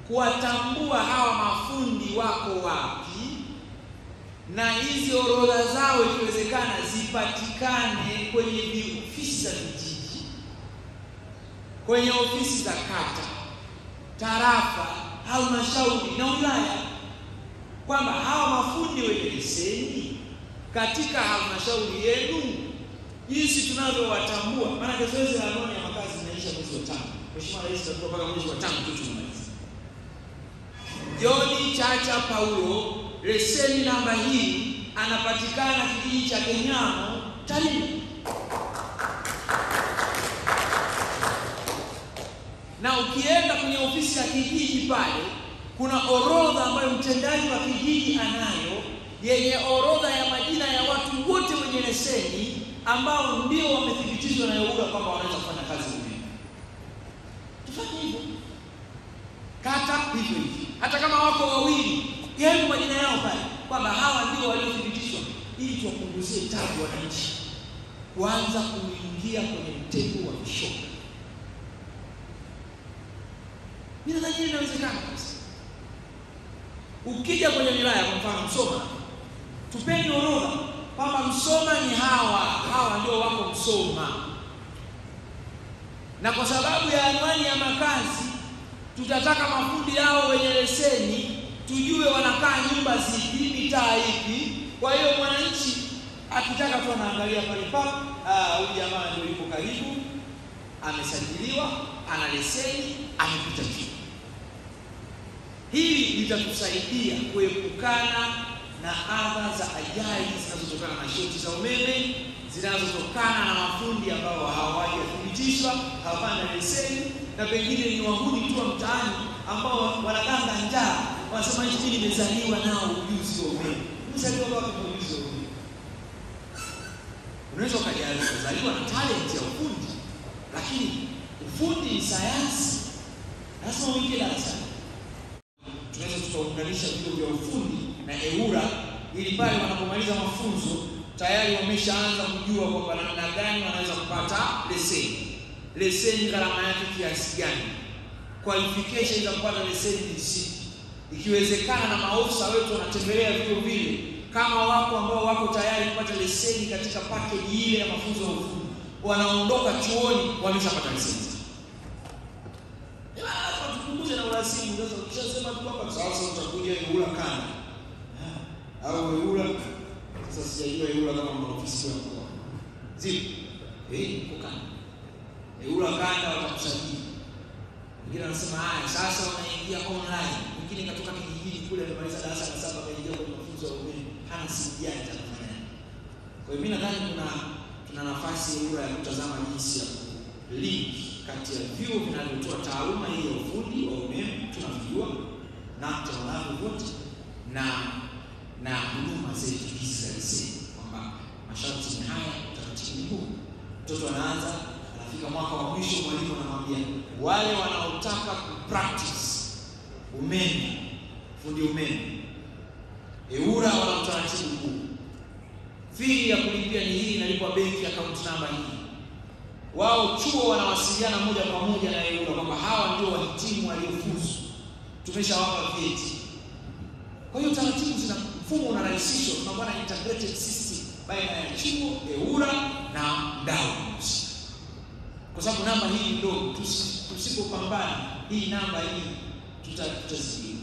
kuwatambua hawa mafundi wako wapi, na hizi orodha zao ikiwezekana zipatikane kwenye ofisi za vijiji, kwenye ofisi za kata, tarafa, halmashauri na wilaya, kwamba hawa mafundi wenye leseni katika halmashauri yenu, jinsi tunavyowatambua. Maana zoezi la anwani ya makazi inaisha mwezi wa tano. Mheshimiwa Rais atakuwa mpaka mwezi wa tano tu tumalize. John Chacha Paulo, leseni namba hii, anapatikana kijiji cha Kenyamo, Tarime. Na ukienda kwenye ofisi ya kijiji pale, kuna orodha ambayo mtendaji wa kijiji anayo yenye orodha ya majina ya watu wote wenye leseni ambao ndio wamethibitishwa na EWURA kwamba wanaweza kufanya kazi umeme. Tufanye hivyo, kata hivyo hivyo, hata kama wako wawili, yenu majina yao pale kwamba hawa ndio waliothibitishwa, ili tuwapunguzie tabu wananchi kuanza kuingia kwenye mtego wa vishoka. Mimi nadhani inawezekana kabisa. Ukija kwenye wilaya, kwa mfano Msoma, tupeni orodha kwamba Msoma ni hawa hawa, ndio wako Msoma, na kwa sababu ya anwani ya makazi tutataka mafundi hao wenye leseni tujue wanakaa nyumba zipi, mitaa ipi. Kwa hiyo mwananchi akitaka tu anaangalia pale pa, huyu jamaa ndio yuko karibu, amesajiliwa, ana leseni, amepita tu. Hili litatusaidia kuepukana na adha za ajali zinazotokana na shoti za umeme, zinazotokana na mafundi ambao hawajathibitishwa, hawana leseni, na pengine ni wahuni tu wa mtaani ambao wanaganga njaa, wanasema hivi, nimezaliwa nao ujuzi wa umeme. Umezaliwa wapi kwa ujuzi wa umeme? Unaweza ukazaliwa na talent ya ufundi, lakini ufundi ni sayansi, lazima uingie darasani. Tunaweza tukaunganisha vituo vya ufundi na EWURA ili pale wanapomaliza mafunzo tayari wameshaanza kujua kwamba namna gani wanaweza kupata leseni. Leseni gharama yake kiasi gani? Qualification za kupata leseni ni zipi? Ikiwezekana na maofisa wetu wanatembelea vituo vile, kama wako ambao wako tayari kupata leseni katika package ile ya mafunzo ya ufundi, wanaondoka chuoni wameshapata leseni. Tupunguze na urasimu. Sasa ukishasema tu kwamba sasa utakuja EWURA kanda au EWURA sasa, sijajua EWURA kama mna ofisi ya mkoa zipo eh, uko kanda EWURA kanda watakusajili. Wengine wanasema haya, sasa wanaingia online. Mwingine katoka kijijini kule amemaliza darasa la saba ameingia kwenye mafunzo ya umeme, hana simu janja kufanya. Kwa hiyo mimi nadhani kuna tuna nafasi EWURA ya kutazama jinsi ya link kati ya vyuo vinavyotoa taaluma hii ya ufundi wa umeme tunavijua NACTE wanavyo vote na na huduma zetu hizi za leseni, kwamba masharti ni haya, utaratibu ni huu. Mtoto anaanza anafika mwaka wa mwisho, mwalimu anamwambia wale wanaotaka kupractice umeme, fundi umeme, EWURA wana utaratibu huu. Fee ya kulipia ni hii, inalipwa benki, akaunti namba hii wao chuo wanawasiliana moja kwa moja na EWURA kwamba hawa ndio wahitimu waliofuzu, tumeshawapa vyeti. Kwa hiyo taratibu zina mfumo unarahisishwa, tunakuwa na integrated system baina ya chuo, EWURA na mdau husika, kwa sababu namba hii ndogo, tusipopambana hii namba hii tutazidi